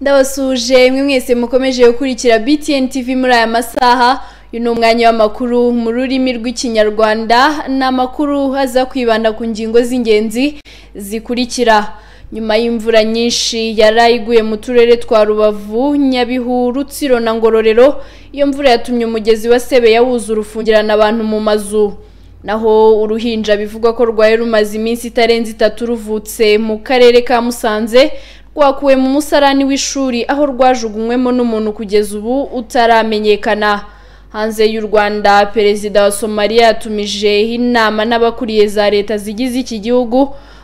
ndabasuje mwe mwese mukomeje gukurikira btn tv muri aya masaha uyu ni umwanya w'amakuru mu rurimi rw'ikinyarwanda ni amakuru aza kwibanda ku ngingo z'ingenzi zikurikira nyuma y'imvura nyinshi yaraye iguye mu turere twa rubavu nyabihu rutsiro na ngororero iyo mvura yatumye umugezi wa sebeya wuzura ufungirana abantu mu mazu naho uruhinja bivugwa ko rwari rumaze iminsi itarenze itatu ruvutse mu karere ka musanze rwakuwe mu musarani w'ishuri aho rwajugunywemo n'umuntu kugeza ubu utaramenyekana hanze y'u rwanda perezida wa somaliya yatumije inama n'abakuriye za leta zigize iki gihugu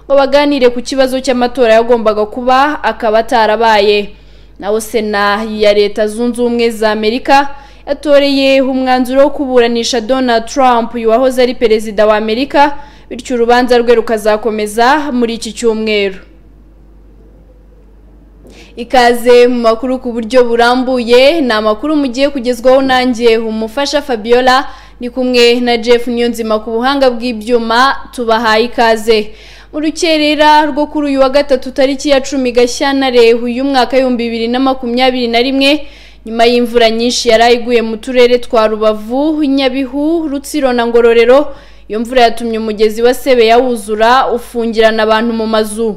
ngo baganire ku kibazo cy'amatora yagombaga kuba akaba atarabaye naho sena ya leta zunze ubumwe za amerika yatoreye umwanzuro wo kuburanisha Donald Trump uyu wahoze ari perezida wa Amerika bityo urubanza rwe rukazakomeza muri iki cyumweru ikaze mu makuru ku buryo burambuye ni amakuru mugiye kugezwaho nanjye umufasha Fabiola ni kumwe na Jeff Niyonzima ku buhanga bw'ibyuma tubahaye ikaze mu rukerera rwo kuri uyu wa gatatu tariki ya cumi Gashyantare uyu mwaka w'ibihumbi bibiri na makumyabiri na rimwe nyuma y'imvura nyinshi yari iguye mu turere twa rubavu nyabihu rutsiro na ngororero iyo mvura yatumye umugezi wa sebeya wuzura ufungirana abantu mu mazu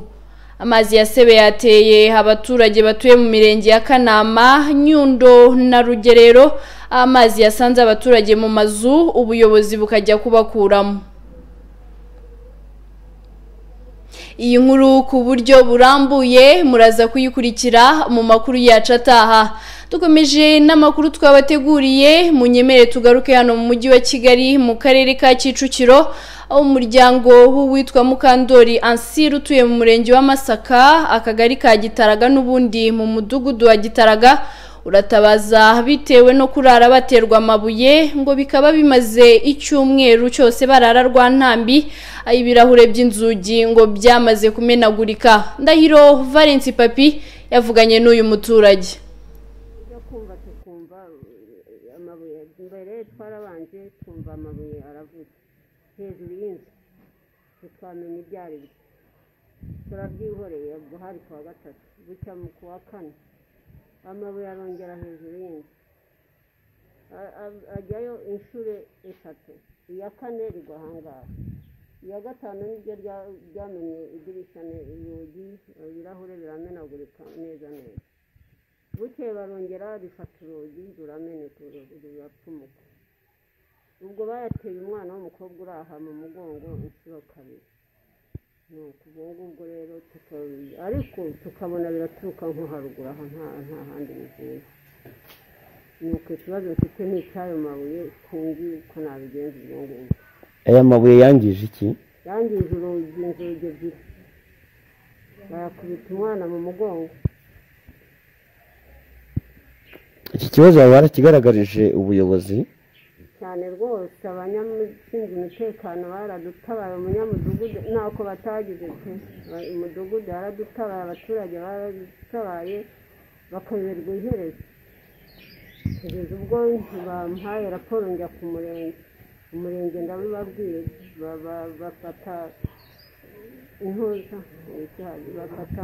amazi ya sebeya yateye abaturage batuye mu mirenge ya kanama nyundo na rugerero amazi yasanze abaturage mu mazu ubuyobozi bukajya kubakuramo iyi nkuru ku buryo burambuye muraza kuyikurikira mu makuru yacu ataha dukomeje n'amakuru twabateguriye munyemere tugaruke hano mu mujyi wa kigali mu karere ka kicukiro aho umuryango w'uwitwa mukandori ansire utuye mu murenge wa masaka akagari ka gitaraga n'ubundi mu mudugudu wa gitaraga uratabaza bitewe no kurara baterwa amabuye ngo bikaba bimaze icyumweru cyose barara rwa ntambi ibirahure by'inzugi ngo byamaze kumenagurika ndahiro valence papi yavuganye n'uyu muturage kumva tukumva eh, amabuye mbere twarabanje twumva amabuye aravuga hejuru y'inzu ntitwamenya ibyo ari byo turabyihoreye ubwo hari kuwa gatatu bucya mu kuwa kane amabuye arongera hejuru y'inzu A- a- ajyayo inshuro eshatu iya kane rigwa ahangaha iya gatanu niryo rya- ryamenye idirishya ni- urugi ibirahure biramenagurika neza neza bukeye barongera rifata urugi rurameneka uru- rurapfumuka ubwo bayateye umwana w'umukobwa uri aha mu mugongo inshuro kabiri ni uku ubwo ngubwo rero tuka- ariko tukabona biraturuka nko haruguru aha nta nta handi bivuye ni uko ikibazo mfite ni icy'ayo mabuye sinzi uko nabigenza ubwo ngubwo aya mabuye yangije iki yangije urugi inzugi ebyiri bayakubita umwana mu mugongo iki kibazo baba barakigaragarije ubuyobozi cyane rwose abanyashinzwe umutekano baradutabaye umunyamudugudu ntako batagize pe Ba- umudugudu yaradutabaye abaturage baradutabaye bakayoberwa iherezo kugeza ubwo bampaye raporo njya ku murenge umurenge ndabibabwiye ba- ba- bafata intuza bafata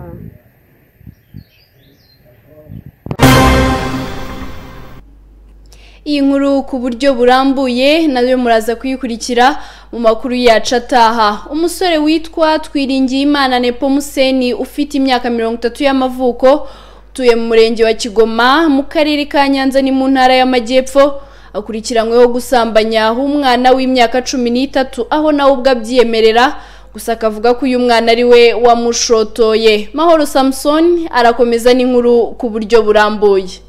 iyi nkuru ku buryo burambuye nayo muraza kuyikurikira mu makuru yacu ataha umusore witwa twiringiyimana nepomuseni ufite imyaka mirongo itatu y'amavuko utuye mu murenge wa kigoma mu karere ka nyanza ni mu ntara y'amajyepfo akurikiranyweho gusambanya umwana w'imyaka cumi n'itatu aho nawe ubwo abyiyemerera gusa akavuga ko uyu mwana ari we wamushotoye mahoro samusoni arakomeza n'inkuru ku buryo burambuye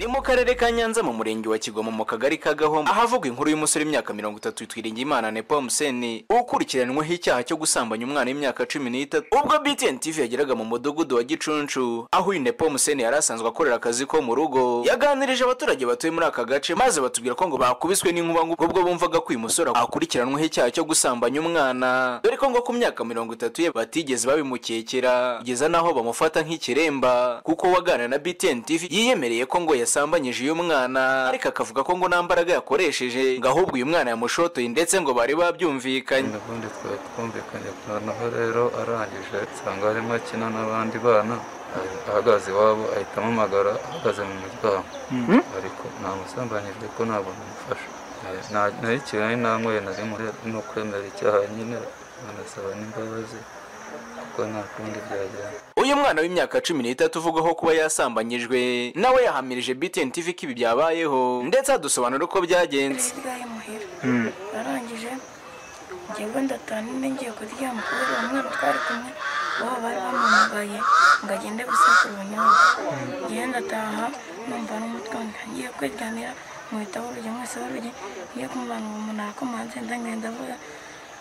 ni mu karere ka nyanza mu murenge wa kigoma mu kagari ka gahombo ahavugwa inkuru y'umusore w'imyaka mirongo itatu twiringiyimana nepo museni ukurikiranweho icyaha cyo gusambanya umwana w'imyaka cumi n'itatu ubwo btn tv yageraga mu mudugudu wa gicuncu aho uyu nepo museni yari asanzwe akorera akazi ko mu rugo yaganirije abaturage batuye muri aka gace maze batubwira ko ngo bakubiswe n'inkuba ngo ubwo bumvaga ko uyu musore akurikiranweho icyaha cyo gusambanya umwana dore ko ngo ku myaka mirongo itatu ye batigeze babimukekera kugeza n'aho bamufata nk'ikiremba kuko waganira na btn tv yiyemereye ko ngo yasambanyije uyu mwana ariko akavuga ko ngo nta mbaraga yakoresheje ngo ahubwo uyu mwana yamushotoye ndetse ngo bari babyumvikanye ubundi twari twumvikanye noneho rero arangije nsanga arimo akina n'abandi bana ahagaze iwabo ahita amuhamagara ahagaze mu muryango ariko namusambanyije ko ntabwo namufasha Eh, na- nari kigali nanyweye nari muri no kwemera icyaha nyine anasaba n'imbabazi kuko nta kundi byagenda uyu mwana w'imyaka cumi n'itatu uvugwaho kuba yasambanyijwe nawe yahamirije btn tv ko ibi byabayeho ndetse adusobanura uko byagenze bwayo muhira narangije ngingo ndatana ine ngiye kuryama kubera uwo mwana twari kumwe baba bari bamuhamagaye ngo agende gusekura ubunyobwa ngiye ndataha numva n'umutwe wanjye ngiye kwiryamira muhita burya mwese barurye ngiye kumubana uwo muntu arakomanze ndangije ndavuga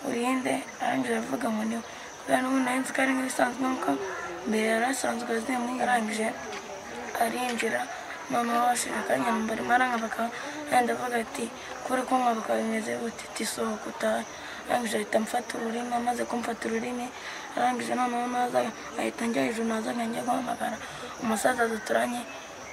urinde arangije aravuga ngo niwe kubera n'ubu nari nzi ko ari nk'ibisanzwe nk'uko mbere yari asanzwe azimwe arangije arinjira noneho hashize akanya mbari maranga bakaba yandi avuga ati kuri kunywa bakaba bimeze buti iti sohoka utahe arangije ahita amfata ururimi amaze kumfata ururimi arangije noneho naza ahita njya hejuru naza njya guhamagara umusaza duturanye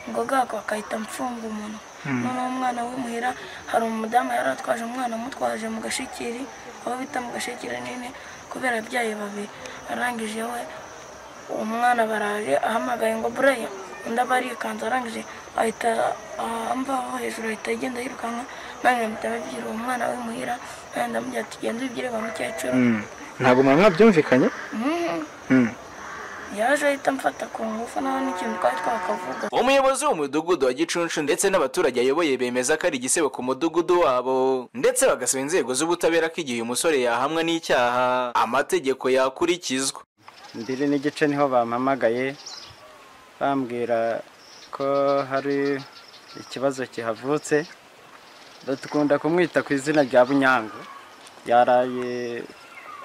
ngo gako akahita amfunga umuntu noneho umwana w'imuhira hari umudamu yari atwaje umwana amutwaje mu gashikiri aho bita mu gashikiri nini kubera abyaye babiri arangije we uwo mwana baraje ahamagaye ngo buraya undi aba arikanze arangije ahita ah, amvaho hejuru ahita agenda yirukanka nange mpita babwira uwo mwana w'imuhira nange ndamubwira ati genda ubwire ba mukecuru ntabwo mwari mwabyumvikanye Mhm. yaje ahita amfata ku ngufu nawe n'ikintu twari twakavuga umuyobozi w'umudugudu wa gicuncu ndetse n'abaturage ayoboye bemeza ko ari igisebo ku mudugudu wabo ndetse bagasaba inzego z'ubutabera ko igihe uyu musore yahamwa n'icyaha amategeko yakurikizwa mbiri n'igice niho bampamagaye bambwira ko hari ikibazo kihavutse dukunda kumwita ku izina rya bunyango yaraye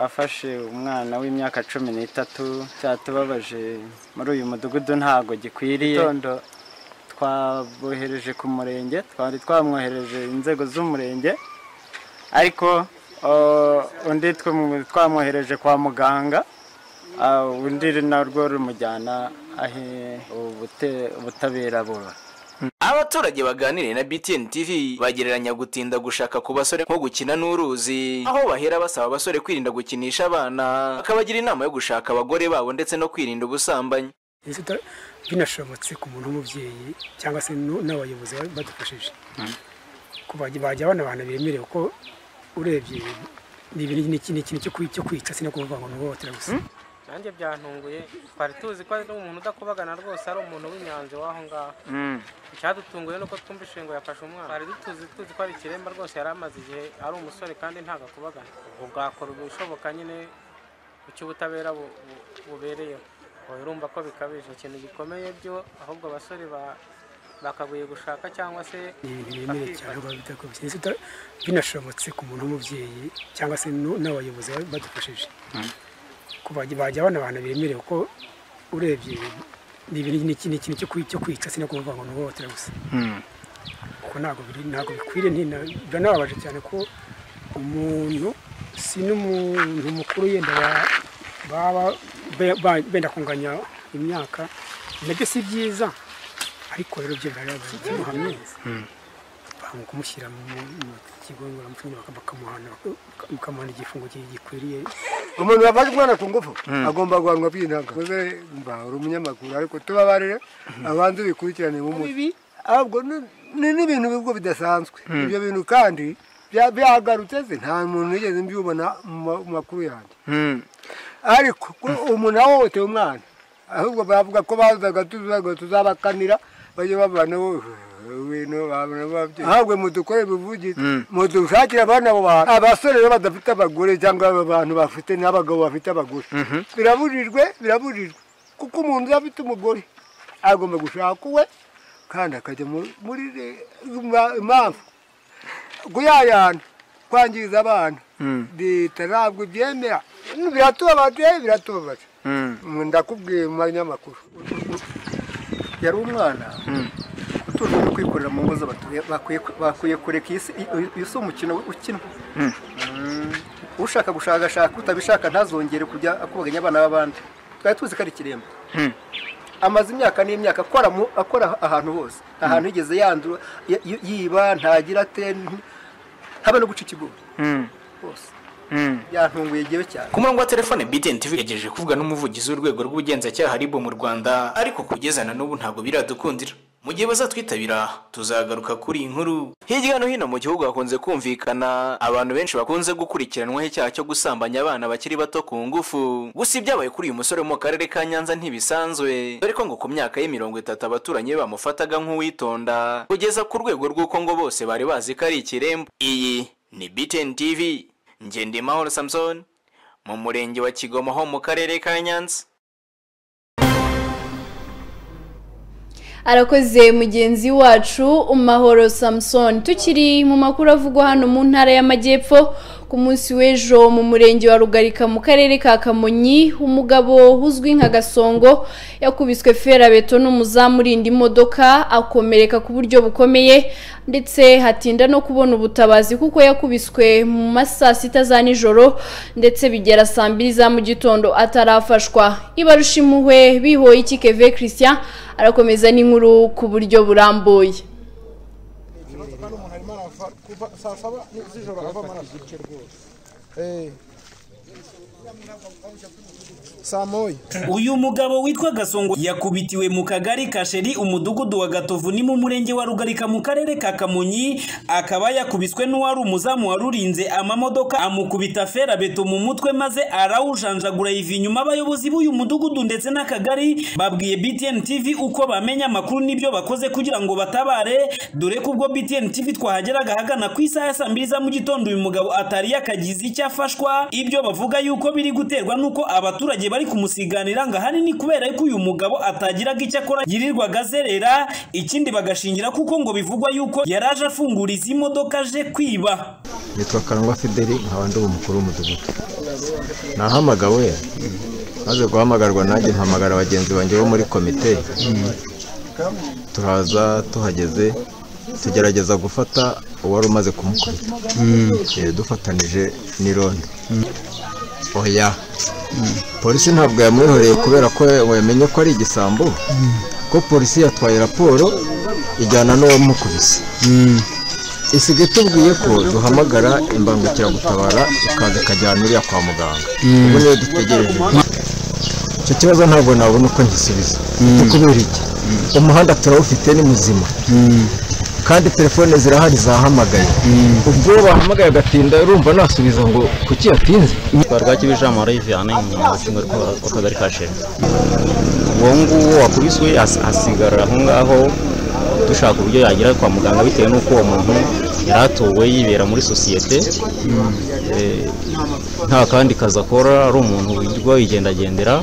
afashe umwana w'imyaka cumi n'itatu cyatubabaje muri uyu mudugudu ntabwo gikwiriye Gitondo twabohereje ku murenge twari twamwohereje inzego z'umurenge ariko o- undi twamu- twamwohereje kwa muganga Ah, undi narwo rumujyana ahe ubute- ubutabera buba abaturage baganiriye na btn tv bagereranya gutinda gushaka ku basore nko gukina n'uruzi aho bahera basaba abasore kwirinda gukinisha abana bakabagira inama yo gushaka abagore babo ndetse no kwirinda ubusambanyi binashobotse ku muntu w'umubyeyi cyangwa se nu- n'abayobozi ba- badufashije Ko bajya bajya abana abantu bemerewe ko urebye ni ibintu ni ikintu ni ikintu cyo kwi- cyo kwica si no kuvuga ngo ni uhohotera gusa nanjye byantunguye twari tuzi ko ari umuntu udakubagana rwose ari umuntu w'inyanzi w'aho ngaho icyadutunguye ni uko twumva ishingo yafashe umwana twari dutuzi tuzi ko ari ikiremba rwose yari amaze igihe ari umusore kandi ntabwo akubagana ubwo bwakora ibishoboka nyine ku cy'ubutabera bu- bu- bubereyeho ubu urumva ko bikabije ikintu gikomeye byo ahubwo abasore ba- bakaguye gushaka cyangwa se ni ibintu bemerewe cyane rwose bitakubise ndetse uta- binashobotse ku muntu w'umubyeyi cyangwa se nu- n'abayobozi ba- badufashije Ko bajya bajya abana abantu bemerewe ko urebye ni ibintu ni ikintu ni ikintu cyo kwi- cyo kwica si no kuvuga ngo ni uhohotera gusa kuko ntabwo biri- ntabwo bikwiriye ntina- biranababaje cyane ko umuntu si n'umuntu mukuru yenda ba- baba be- ba- benda kunganya imyaka nabyo si byiza ariko rero byo birababaje kimuhamyeza banga kumushyira mu mu kigo ngororamuco nyine baka- bakamuhana baka- bakamuhana igifungo gi- gikwiriye umuntu wafashe umwana ku ngufu agomba guhanwa by'intanga ukoze mba uri umunyamakuru ariko tubabarire abanza ubikurikirane nk'umubi ahubwo ni- ni- n'ibintu bigo bidasanzwe ibyo bintu kandi bya- byagarutse ze nta muntu nigeze mbibona mu ma- mu makuru yanjye ariko ko umuntu ahohoteye umwana ahubwo bavuga ko bazaga tuzaga tuzabakanira bajye babana wowe ntabwo mudukore bivugize mudushakire abana abo bantu abasore rero badafite abagore cyangwa aba bantu bafite n'abagabo bafite abagore birabujijwe birabujijwe kuko umuntu iyo afite umugore agomba gushaka uwe kandi akajya mu- muri re- ma- impamvu kuyayana kwangiza abana leta ntabwo ibyemera biratubabaje biratubabaje ndakubwiye mu manyamakuru yari umwana utujwe kwikorera mu ngo z'abatuye bakwiye bakwiye kureka iyi si- i- uyu si umukino ukinwa ushaka gushakashaka utabishaka ntazongere kujya akubaganya abana b'abandi twari tuzi ko ari ikiremba amaze imyaka n'imyaka akora mu- akora ahantu hose nta hantu yigeze yandura y- y- yiba ntagira ate nti- haba no guca ikigori hose byantunguye igihe cyane ku murongo wa telefone BTN TV yagejeje kuvugwa n'umuvugizi w'urwego rw'ubugenzacyaha RIB mu Rwanda ariko kugeza na n'ubu ntabwo biradukundira mu gihe bazatwitabira tuzagaruka kuri iyi nkuru hirya no hino mu gihugu hakunze kumvikana abantu benshi bakunze gukurikiranwaho icyaha cyo gusambanya abana bakiri bato ku ngufu gusa ibyabaye kuri uyu musore wo mu karere ka nyanza ntibisanzwe dore ko ngo ku myaka ye mirongo itatu abaturanyi be bamufataga nk'uwitonda kugeza ku rwego rw'uko ngo bose bari bazi ko ari ikirembo iyi ni BTN TV ngendimahoro samson mu murenge wa kigomo ho mu karere ka nyanza arakoze mugenzi wacu mahoro samusoni tukiri mu makuru avugwa hano mu ntara y'amajyepfo ku munsi w'ejo mu murenge wa rugarika mu karere ka kamonyi umugabo uzwi nka gasongo yakubiswe ferabeto n'umuzamu urinda imodoka akomereka ku buryo bukomeye ndetse hatinda no kubona ubutabazi kuko yakubiswe mu ma saa sita za nijoro ndetse bigera saa mbiri za mu gitondo atarafashwa ibarushimuwe bihoye iki keve christian arakomeza n'inkuru ku buryo burambuye uyu mugabo witwa gasongo yakubitiwe mu kagari ka sheri umudugudu wa gatovu ni mu murenge wa rugarika mu karere ka kamonyi akaba yakubiswe n'uwari umuzamu warurinze amamodoka amukubita ferabeto mu mutwe maze arawujanjagura yiva inyuma abayobozi b'uyu mudugudu ndetse n'akagari babwiye btn tv uko bamenya amakuru n'ibyo bakoze kugira ngo batabare dore ko ubwo btn tv twahageraga hagana ku isaha ya saa mbiri za mu gitondo uyu mugabo atari yakagize icyo afashwa ibyo bavuga yuko biri guterwa n'uko abaturage bari kumusiganira ngo ahanini kubera yuko uyu mugabo atagiraga icyo akora yirirwaga azerera ikindi bagashingira kuko ngo bivugwa yuko yari aje afungura izi modoka aje kwiba nitwa karangwa fideli nkaba ndi umukuru w'umudugudu nahamagawe maze guhamagarwa nanjye mpamagara bagenzi banjye bo muri komite turaza tuhageze tugerageza gufata uwari umaze kumukubita Eh, dufatanije n'irondo oya polisi ntabwo yamwihoreye kubera ko we- yamenye ko ari igisambo ko polisi yatwaye raporo ijyana n'uwamukubise isigaye tubwiye ko duhamagara imbangukiragutabara ikaza ikajyana iriya kwa muganga Mm. ubu niyo dutegereje icyo kibazo ntabwo nabona uko ngisubiza ni kubera iki umuhanda turawufite ni muzima kandi telefone zirahari zahamagaye ubwo bahamagaye agatinda urumva nasubiza ngo kuki yatinze rwa kibijama rayiviyane umushinga w'akagari ka sheri uwo nguwo wakubiswe as- asigarara aho ngaho dushaka uburyo yagera kwa muganga bitewe n'uko uwo muntu yari atuwe yibera muri sosiyete Eh, nta kandi kazi akora ari umuntu wirirwa yigendagendera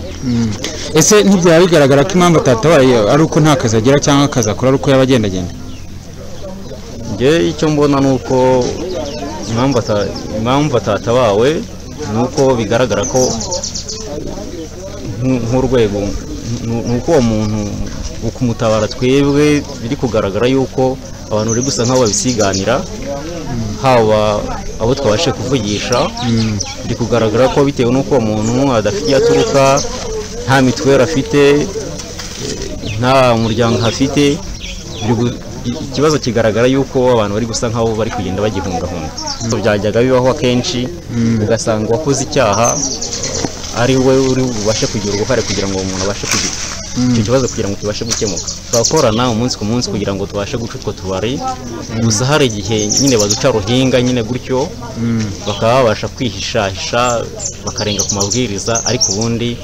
ese ntibyaba bigaragara ko impamvu atatabaye ari uko nta kazi agira cyangwa akazi akora ari uko yaba agendagenda njye icyo mbona ni uko impamvu ata- impamvu atatabawe ni uko bigaragara ko nk'u- nk'urwego ni- ni uko uwo muntu ukumutabara twebwe biri kugaragara yuko abantu bari gusa nk'aho babisiganira haba abo twabashe kuvugisha biri kugaragara ko bitewe n'uko uwo muntu adafite iyo aturuka nta mituweli afite nta muryango afite biri gu- i- ikibazo kigaragara yuko abantu bari gusa nkaho bari kugenda bagihungahunga byajyaga bibaho akenshi ugasanga uwakoze icyaha ari we uri bubashe kugira uruhare kugira ngo uwo muntu abashe kugira Mm. icyo kibazo kugira ngo kibashe gukemuka turakorana umunsi ku munsi kugira ngo tubashe guca utwo tubari gusa hari igihe nyine baduca ruhinga nyine gutyo bakaba babasha kwihishahisha bakarenga ku mabwiriza ariko ubundi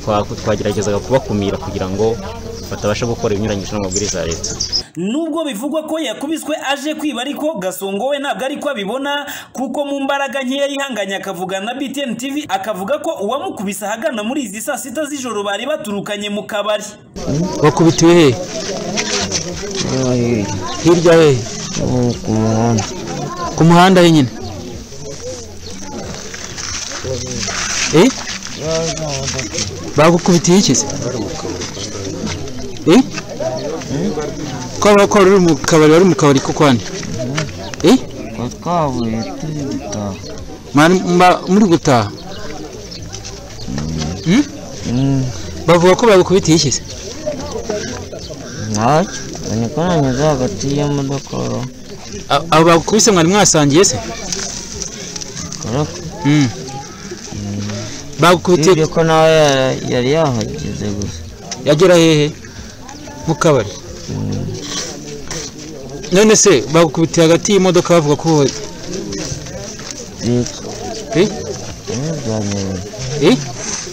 twa- twageragezaga kubakumira kugira ngo batabasha gukora ibinyuranyije n'amabwiriza ya leta nubwo bivugwa ko yakubiswe aje kwiba ariko gasongo we ntabwo ari ko abibona kuko mu mbaraga nkeya yihanganye akavugana na btn tv akavuga ko uwamukubise ahagana muri izi saa sita z'ijoro bari baturukanye mu kabari wakubitiwe he hirya he ku muhanda ku muhanda he nyine eh bagukubitiye iki se eh kwaba kwari uri mu kabari wari mu kabari ko kwande eh twavuye turi gutaha mwari mba- muri gutaha Hmm? bavuga ko bagukubitiye iki se ntacyo niko nanyuze hagati y'imodoka A- abo bagukubise mwari mwasangiye se koroko bagukubitiye ibyo ko nawe yari- yari yahageze gusa yagera hehe mu kabari none se bagukubitiye hagati y'imodoka bavuga ko wowe Eh? Eh?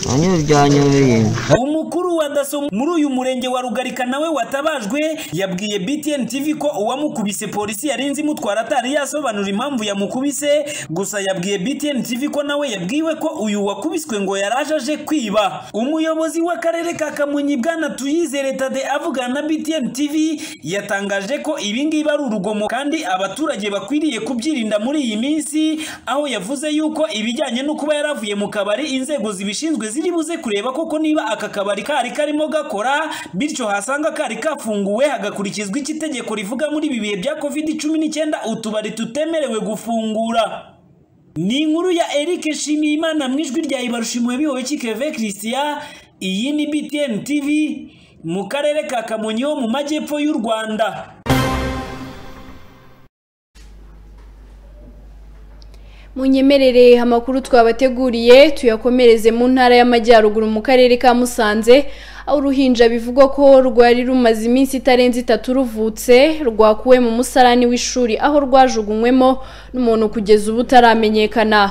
anyura byanyobereye umukuru wa daso muri uyu murenge wa rugarika nawe watabajwe yabwiye btn tv ko uwamukubise polisi yarinze imutwara atari yasobanura impamvu yamukubise gusa yabwiye btn tv ko nawe yabwiwe ko uyu wakubiswe ngo yaraje aje kwiba umuyobozi w'akarere ka kamonyi bwana tuyizere tade avugana na btn tv yatangaje ko ibingibi ari urugomo kandi abaturage bakwiriye kubyirinda muri iyi minsi aho yavuze yuko ibijyanye no kuba yaravuye mu kabari inzego zibishinzwe ziri buze kureba koko niba aka kabari kari karimo gakora bityo hasanga kari kafunguwe hagakurikizwa iki itegeko rivuga muri ibi bihe bya covid cumi n'icyenda utubari tutemerewe gufungura ni inkuru ya Eric Shimiyimana mu ijwi rya Ibarushimuye bihowe Kikeve Christian iyi ni BTN TV mu karere ka Kamonyi ho mu majyepfo y'u Rwanda munyemerere amakuru twabateguriye tuyakomereze mu ntara y'amajyaruguru mu karere ka musanze aho uruhinja bivugwa ko rwari rumaze iminsi itarenze itatu ruvutse rwakuwe mu musarani w'ishuri aho rwajugunywemo n'umuntu kugeza ubu utaramenyekana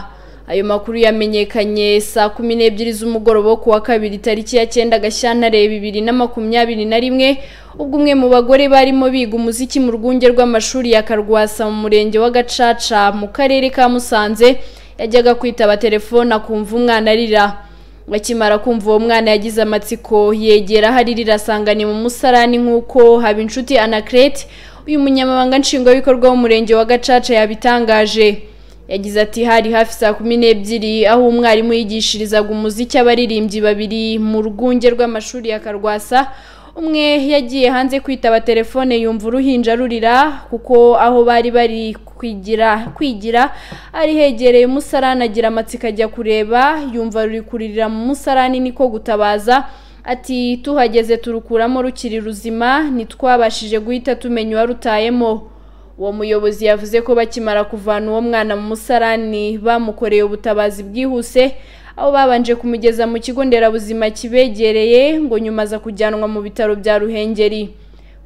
ayo makuru yamenyekanye saa kumi n'ebyiri z'umugoroba wo ku wa kabiri tariki ya cyenda gashyantare bibiri na makumyabiri na rimwe ubwo umwe mu bagore barimo biga umuziki mu rwunge rw'amashuri ya karwasa mu murenge wa gacaca mu karere ka musanze yajyaga kwitaba telefone akumva umwana arira akimara kumva uwo mwana yagize amatsiko yegera aho aririra asanga ni mu musarani nk'uko habinshuti anakreti uyu munyamabanga nshingwabikorwa w'umurenge wa gacaca yabitangaje yagize ati hari hafi saa kumi n'ebyiri aho umwarimu yigishirizaga umuziki abaririmbyi babiri mu rwunge rw'amashuri ya karwasa umwe yagiye hanze kwitaba telefone yumva uruhinja rurira kuko aho bari bari kwigira kwigira ari hegereye umusarani agira amatsiko ajya kureba yumva ruri kuririra mu musarani niko gutabaza ati tuhageze turukuramo rukiri ruzima ntitwabashije guhita tumenya uwarutayemo uwo muyobozi yavuze ko bakimara kuvana uwo mwana mu musarani bamukoreye ubutabazi bwihuse aho babanje kumugeza mu kigo nderabuzima kibegereye ngo nyuma aza kujyanwa mu bitaro bya ruhengeri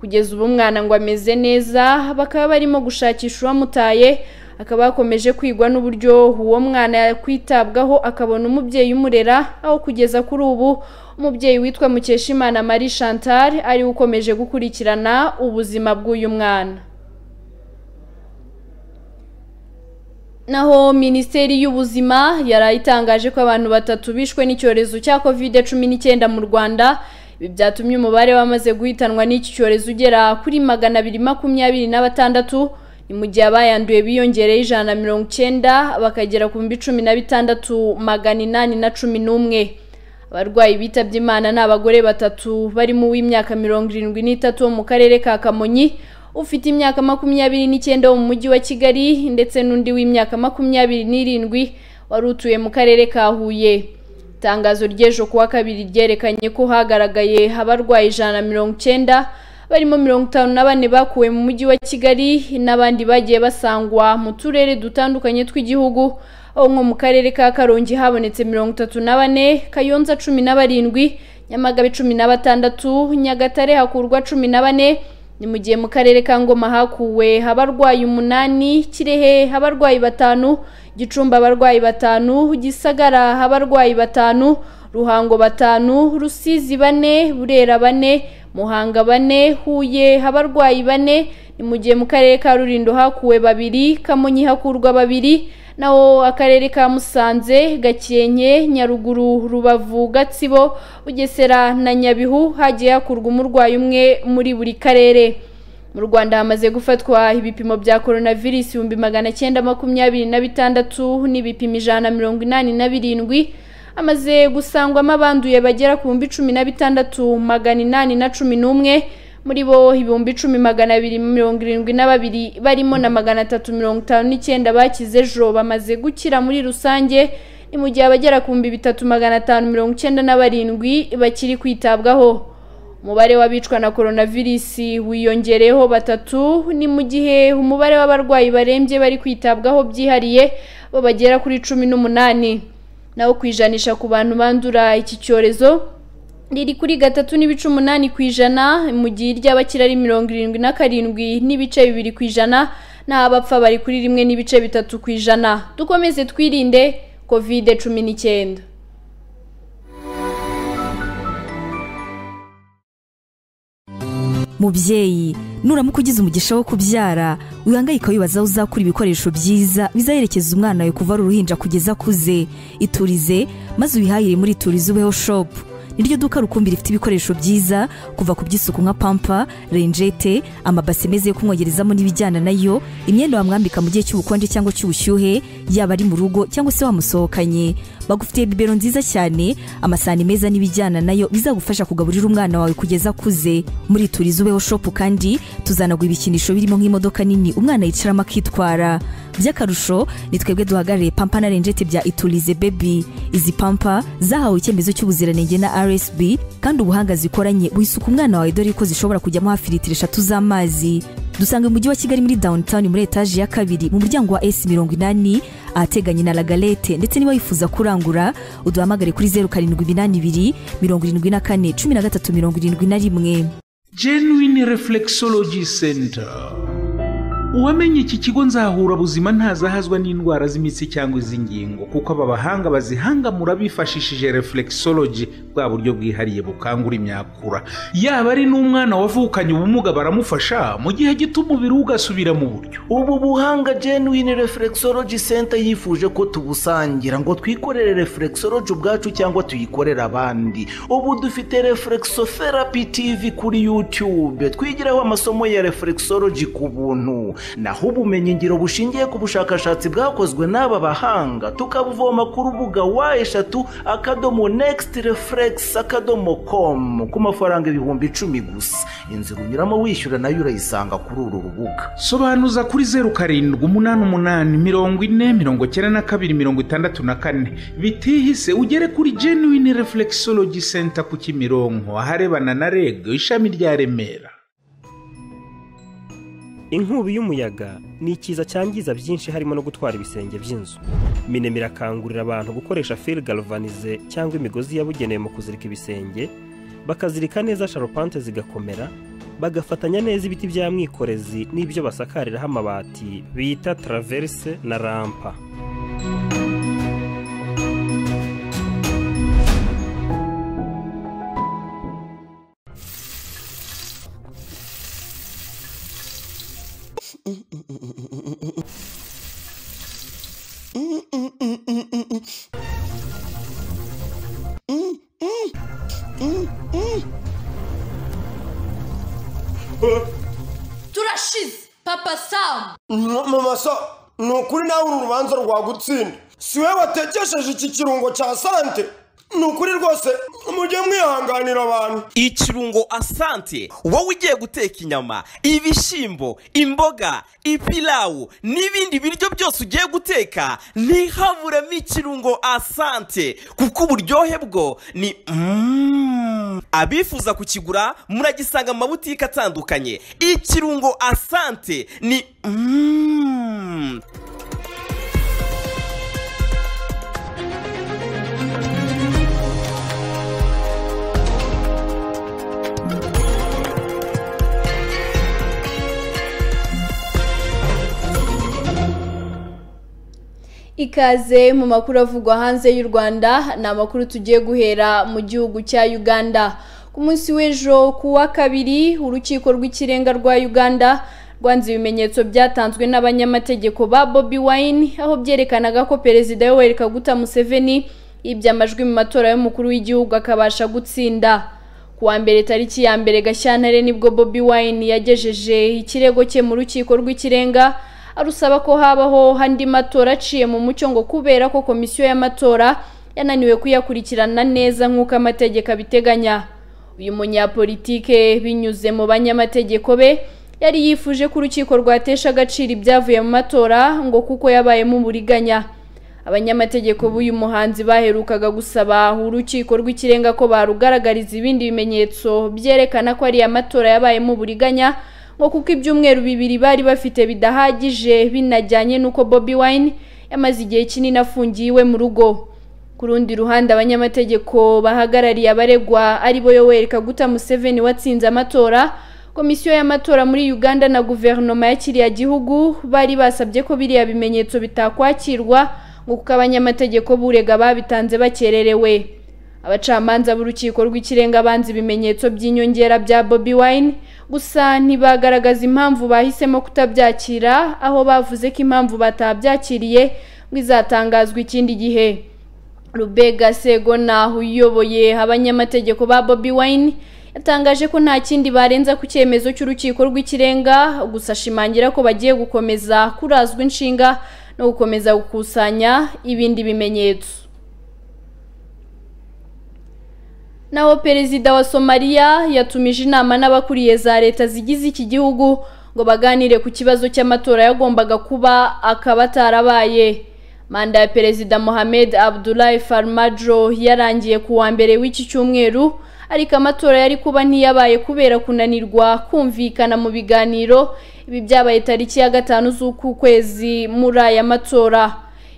kugeza ubu umwana ngo ameze neza bakaba barimo gushakisha uwamutaye akaba yakomeje kwigwa n'uburyo uwo mwana yakwitabwaho akabona umubyeyi umurera aho kugeza kuri ubu umubyeyi witwa mukeshimana marie chantal ariwe ukomeje gukurikirana ubuzima bw'uyu mwana naho minisiteri y'ubuzima yari itangaje ko abantu batatu bishwe n'icyorezo cya kovide cumi n'icyenda mu rwanda ibi byatumye umubare w'abamaze guhitanwa n'iki cyorezo ugera kuri magana abiri makumyabiri na batandatu ni mu gihe abayanduye biyongereye ijana na mirongo icyenda bakagera ku bihumbi cumi na bitandatu magana inani na cumi n'umwe abarwayi bitabye imana ni abagore batatu barimo uw'imyaka mirongo irindwi n'itatu wo mu karere ka kamonyi ufite imyaka makumyabiri n'icyenda wo mu mujyi wa kigali ndetse n'undi w'imyaka makumyabiri n'irindwi wari utuye mu karere ka huye itangazo ry'ejo kuwa kabiri ryerekanye ko hagaragaye abarwayi ijana na mirongo icyenda barimo mirongo itanu na bane bakuwe mu mujyi wa kigali n'abandi bagiye basangwa mu turere dutandukanye tw'igihugu aho nko mu karere ka karongi habonetse mirongo itatu na bane kayonza cumi na barindwi nyamagabe cumi na batandatu nyagatare hakurwa cumi na bane ni mu gihe mu karere ka ngoma hakuwe abarwayi umunani kirehe abarwayi batanu gicumbi abarwayi batanu gisagara abarwayi batanu ruhango batanu rusizi bane burera bane muhanga bane huye abarwayi bane ni mu gihe mu karere ka rurindo hakuwe babiri kamonyi hakurwa babiri naho akarere ka musanze gakenke nyaruguru rubavu gatsibo bugesera na nyabihu hagiye hakurwa umurwayi umwe muri buri karere mu rwanda hamaze gufatwa ibipimo bya coronavirus ibihumbi magana cyenda makumyabiri na bitandatu n'ibipimo ijana na mirongo inani na birindwi hamaze gusangwamo abanduye bagera ku bihumbi cumi na bitandatu magana inani na cumi n'umwe muri bo ibihumbi icumi magana abiri mirongo irindwi na babiri barimo na magana atatu mirongo itanu n'icyenda bakize ejo bamaze gukira muri rusange ni mu gihe abagera ku bihumbi bitatu magana atanu mirongo icyenda na barindwi bakiri kwitabwaho umubare w'abicwa na coronavirus wiyongereyeho batatu ni mu gihe umubare w'abarwayi barembye bari kwitabwaho byihariye bo bagera kuri cumi n'umunani nawo kwijanisha ku bantu bandura iki cyorezo riri kuri gatatu n'ibice umunani ku ijana mu gihe iry'abakira ari mirongo irindwi na karindwi n'ibice bibiri ku ijana naho abapfa bari kuri rimwe n'ibice bitatu ku ijana dukomeze twirinde kovide cumi n'icyenda mubyeyi nuramuka ugize umugisha wo kubyara wihangayika wibaza aho uzakura ibikoresho byiza bizaherekeza umwana wawe kuva ari uruhinja kugeza akuze iturize maze ubihahire muri iturize ubeho shopu niryo duka rukumbi rifite ibikoresho byiza kuva ku by'isuku nka pampa renjete amabase meza yo kumwogerezamo n'ibijyana nayo imyenda wamwambika mu gihe cy'ubukonje cyangwa cy'ubushyuhe yaba ari mu rugo cyangwa se wamusohokanye bagufitiye bibero nziza cyane amasahani meza n'ibijyana nayo bizagufasha kugaburira umwana wawe kugeza akuze muri turiza ubeho shopu kandi tuzanagura ibikinisho birimo nk'imodoka nini umwana yicaramo akitwara by'akarusho ni twebwe duhagarariye pampa na renjete bya iturize bebi izi pampa zahawe icyemezo cy'ubuziranenge na rsb kandi ubuhanga zikoranye wisuka umwana wawe dore ko zishobora kujyamo hafi litiro eshatu z'amazi dusanga mu mujyi wa kigali muri downtown muri etaje ya kabiri mu muryango wa s mirongo inani ahateganye na lagalete ndetse niba wifuza kurangura uduhamagare kuri zeru karindwi iminani ibiri mirongo irindwi na kane cumi na gatatu mirongo irindwi na rimwe genuine reflexology center uwamenye iki kigo nzahura buzima ntazahazwa n'indwara z'imitsi cyangwa iz'ingingo kuko aba bahanga bazihangamura bifashishije reflexology bwa buryo bwihariye bukangura imyakura yaba ari n'umwana wavukanye ubumuga baramufasha mu gihe gito umubiri we ugasubira mu buryo ubu buhanga genuine reflexology center yifuje ko tubusangira ngo twikorere reflexology ubwacu cyangwa tuyikorere abandi ubu dufite reflexotherapy tv kuri youtube twigiraho amasomo ya reflexology ku buntu naho ubumenyingiro bushingiye ku bushakashatsi bwakozwe n'aba bahanga tukabuvoma ku rubuga wa eshatu akadomo nekisiti refuregisi akadomo komu ku mafaranga ibihumbi icumi gusa inzira unyuramo wishyura nayo urayisanga kuri uru rubuga sobanuza kuri zeru karindwi umunani umunani mirongo ine mirongo icyenda na kabiri mirongo itandatu na kane bitihise ugere kuri genuine reflexology center ku kimironko aharebana na reg ishami rya remera inkubi y'umuyaga ni ikiza cyangiza byinshi harimo no gutwara ibisenge by'inzu minema irakangurira abantu gukoresha fil galvanize cyangwa imigozi yabugenewe mu kuzirika ibisenge bakazirika neza sharupante zigakomera bagafatanya neza ibiti bya mwikorezi n'ibyo basakariraho amabati bita taraverse na rampa turashize papa samu mama sa ni ukuri nawe uru rubanza rwagutsinda si wowe watekesheje iki kirungo cya sante ni ukuri rwose mujye mwihanganira abantu ikirungo asante wowe ugiye guteka inyama ibishyimbo imboga ipilawu n'ibindi biryo byose ugiye guteka ntihaburemo ikirungo asante kuko uburyohe bwo ni mm. abifuza kukigura muragisanga mu mabutike atandukanye ikirungo asante ni mm. ikaze mu makuru avugwa hanze y'u rwanda ni amakuru tugiye guhera mu gihugu cya uganda ku munsi w'ejo ku wa kabiri urukiko rw'ikirenga rwa uganda rwanze ibimenyetso byatanzwe n'abanyamategeko ba bobi wine aho byerekanaga ko perezida yoweri kaguta museveni yibye amajwi mu matora y'umukuru w'igihugu akabasha gutsinda ku wa mbere tariki ya mbere gashyantare nibwo bobi wine yagejeje ikirego cye mu rukiko rw'ikirenga arusaba ko habaho andi matora aciye mu mucyo ngo kubera ko komisiyo y'amatora yananiwe kuyakurikirana neza nk'uko amategeko abiteganya uyu munyapolitike binyuze mu banyamategeko be yari yifuje ko urukiko rwatesha agaciro ibyavuye mu matora ngo kuko yabayemo uburiganya abanyamategeko b'uyu muhanzi baherukaga gusaba urukiko rw'ikirenga ko barugaragariza ibindi bimenyetso byerekana ko ariya matora yabayemo uburiganya ngo kuko ibyumweru bibiri bari bafite bidahagije binajyanye n'uko bobi wine yamaze igihe kinini afungiye iwe mu rugo ku rundi ruhande abanyamategeko bahagarariye abaregwa aribo yoweri kaguta museveni watsinze amatora komisiyo y'amatora muri uganda na guverinoma yakiriya gihugu bari basabye ko biriya bimenyetso bitakwakirwa ngo kuko abanyamategeko burega babitanze bakererewe abacamanza b'urukiko rw'ikirenga banze ibimenyetso by'inyongera bya bobi wine gusa ntibagaragaza impamvu bahisemo kutabyakira aho bavuze ko impamvu batabyakiriye ngo izatangazwa ikindi gihe rubega segona uyoboye abanyamategeko ba bobi wine yatangaje ko nta kindi barenza ku cyemezo cy'urukiko rw'ikirenga gusa ashimangira ko bagiye gukomeza kurazwa inshinga no gukomeza gukusanya ibindi bimenyetso naho perezida wa somaliya yatumije inama n'abakuriye za leta zigize iki gihugu ngo baganire ku kibazo cy'amatora yagombaga kuba akaba atarabaye manda ya perezida mohamed abdulahi farmajo yarangiye ku wa mbere w'iki cyumweru ariko amatora yari kuba ntiyabaye kubera kunanirwa kumvikana mu biganiro ibi byabaye tariki ya gatanu z'uku kwezi muri aya matora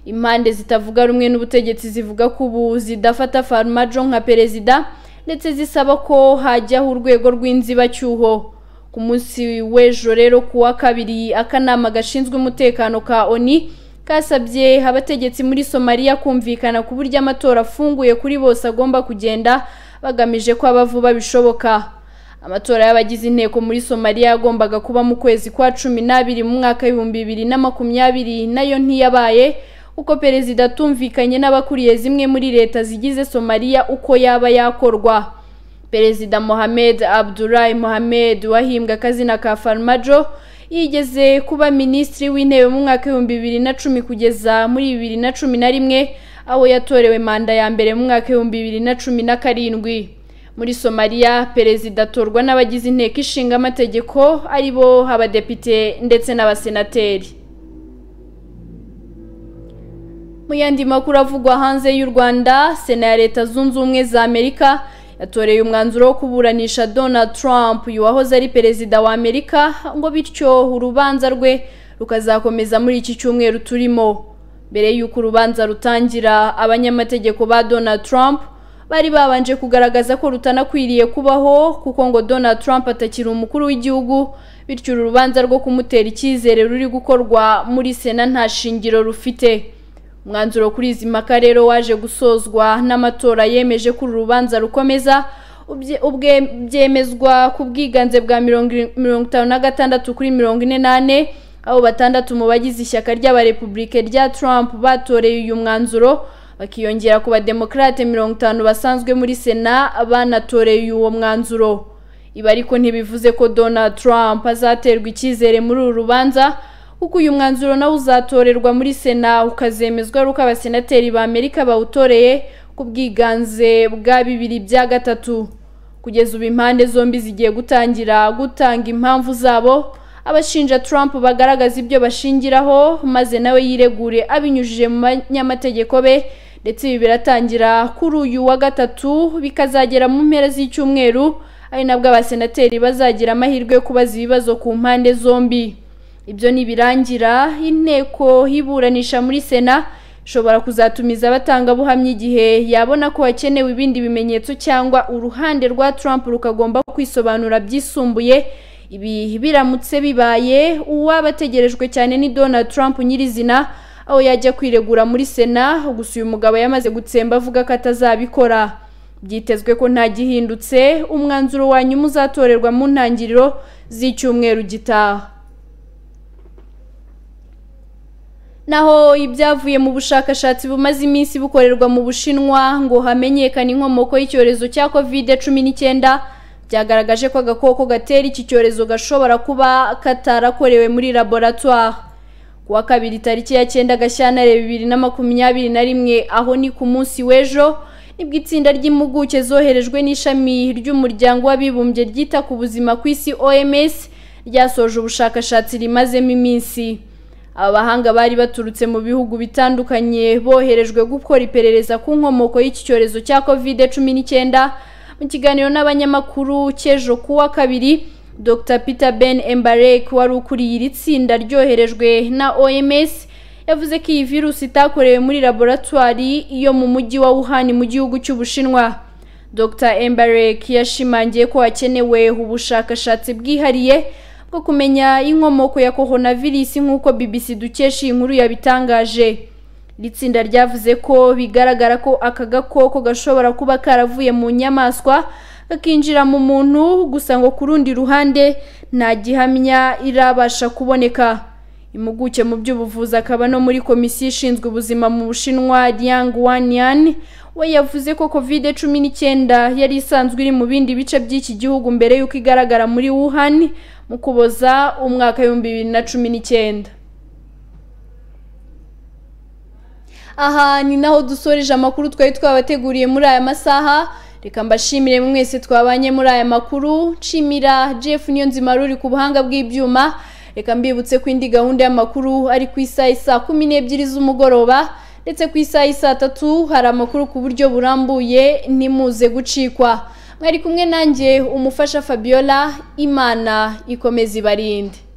impande zitavuga rumwe n'ubutegetsi zivuga ko ubu zidafata farmajo nka perezida ndetse zisaba ko hajyaho urwego rw'inzibacyuho ku munsi w'ejo rero ku wa kabiri akanama gashinzwe umutekano ka oni kasabye abategetsi muri somaliya kumvikana ku buryo amatora afunguye kuri bose agomba kugenda bagamije ko aba vuba bishoboka amatora y'abagize inteko muri somaliya yagombaga kuba mu kwezi kwa cumi n'abiri mu mwaka w'ibihumbi bibiri na makumyabiri nayo ntiyabaye kuko perezida atumvikanye n'abakuriye zimwe muri leta zigize somaliya uko yaba yakorwa perezida mohamed abdulahi mohamed wahimbwe akazina ka farmajo yigeze kuba minisitiri w'intebe mu mwaka w'ibihumbi bibiri na cumi kugeza muri bibiri na cumi na rimwe aho yatorewe manda ya mbere mu mwaka w'ibihumbi bibiri na cumi na karindwi muri somaliya perezida atorwa n'abagize inteko ishinga amategeko aribo abadepite ndetse n'abasenateri mu yandi makuru avugwa hanze y'u rwanda sena ya leta zunze ubumwe za amerika yatoreye umwanzuro wo kuburanisha donald trump uyu wahoze ari perezida wa amerika ngo bityo urubanza rwe rukazakomeza muri iki cyumweru turimo mbere y'uko urubanza rutangira abanyamategeko ba donald trump bari babanje kugaragaza ko rutanakwiriye kubaho kuko ngo donald trump atakiri umukuru w'igihugu bityo uru rubanza rwo kumutera icyizere ruri gukorwa muri sena nta shingiro rufite umwanzuro kuri izi mpaka rero waje gusozwa n'amatora yemeje ko uru rubanza rukomeza ubye- ubwe- byemezwa ku bwiganze bwa mirongo iri- mirongo itanu na gatandatu kuri mirongo ine n'ane abo batandatu mu bagize ishyaka ry'abarepubulike rya trump batoreye uyu mwanzuro bakiyongera ku bademokarate mirongo itanu basanzwe muri sena banatoreye uwo mwanzuro ibi ariko ntibivuze ko donald trump azaterwa icyizere muri uru rubanza kuko uyu mwanzuro nawo uzatorerwa muri sena ukazemezwa ari uko abasenateri ba amerika bawutoreye ku bwiganze bwa bibiri bya gatatu kugeza ubu impande zombi zigiye gutangira gutanga impamvu zabo abashinja Trump bagaragaza ibyo bashingiraho maze nawe yiregure abinyujije mu banyamategeko be ndetse ibi biratangira kuri uyu wa gatatu bikazagera mu mpera z'icyumweru ari nabwo abasenateri bazagira amahirwe yo kubaza ibibazo ku mpande zombi ibyo nibirangira inteko y'iburanisha muri sena ishobora kuzatumiza abatangabuhamya igihe yabona ko hakenewe ibindi bimenyetso cyangwa uruhande rwa Trump rukagomba kwisobanura byisumbuye ibi biramutse bibaye uwaba ategerejwe cyane ni donald trump nyirizina aho yajya kwiregura muri sena gusa uyu mugabo yamaze gutsemba avuga ko atazabikora byitezwe ko nta gihindutse umwanzuro wa nyuma uzatorerwa mu ntangiriro z'icyumweru gitaha naho ibyavuye mu bushakashatsi bumaze iminsi bukorerwa mu bushinwa ngo hamenyekane inkomoko y'icyorezo cya kovide cumi n'icyenda byagaragaje ko agakoko gatera iki cyorezo gashobora kuba katarakorewe muri laboratwari ku wa kabiri tariki ya cyenda gashyantare bibiri na makumyabiri na rimwe aho ni ku munsi w'ejo nibwo itsinda ry'impuguke zoherejwe n'ishami ry'umuryango w'abibumbye ryita ku buzima ku isi oms ryasoje ubushakashatsi rimazemo iminsi aba bahanga bari baturutse mu bihugu bitandukanye boherejwe gukora iperereza ku nkomoko y'iki cyorezo cya kovide cumi n'icyenda mu kiganiro n'abanyamakuru cy'ejo kuwa kabiri dr peter ben embarek wari ukuriye iri tsinda ryoherejwe na oms yavuze ko iyi virusi itakorewe muri laboratwari yo mu mujyi wa wuhan mu gihugu cy'ubushinwa dr embarek yashimangiye ko hakenewe ubushakashatsi bwihariye bwo kumenya inkomoko ya coronavirus nk'uko BBC dukesha iyi nkuru yabitangaje iri tsinda ryavuze ko bigaragara ko aka gakoko gashobora kuba karavuye mu nyamaswa kakinjira mu muntu gusa ngo ku rundi ruhande nta gihamya irabasha kuboneka impuguke mu by'ubuvuzi akaba no muri komisiyo ishinzwe ubuzima mu bushinwa Liang Wanyan we yavuze ko covid cumi n'icyenda yari isanzwe iri mu bindi bice by'iki gihugu mbere y'uko igaragara muri Wuhan mu kuboza umwaka w'ibihumbi bibiri na cumi n'icyenda aha ni naho dusoreje amakuru twari twabateguriye muri aya masaha reka mbashimire mwese twabanye muri aya makuru nshimira jeff niyo nzima ruri ku buhanga bw'ibyuma reka mbibutse ko indi gahunda y'amakuru ari ku isaha saa kumi n'ebyiri z'umugoroba ndetse ku isaha saa tatu hari amakuru ku buryo burambuye ntimuze gucikwa mwari kumwe nanjye umufasha fabiola imana ikomeza ibarinde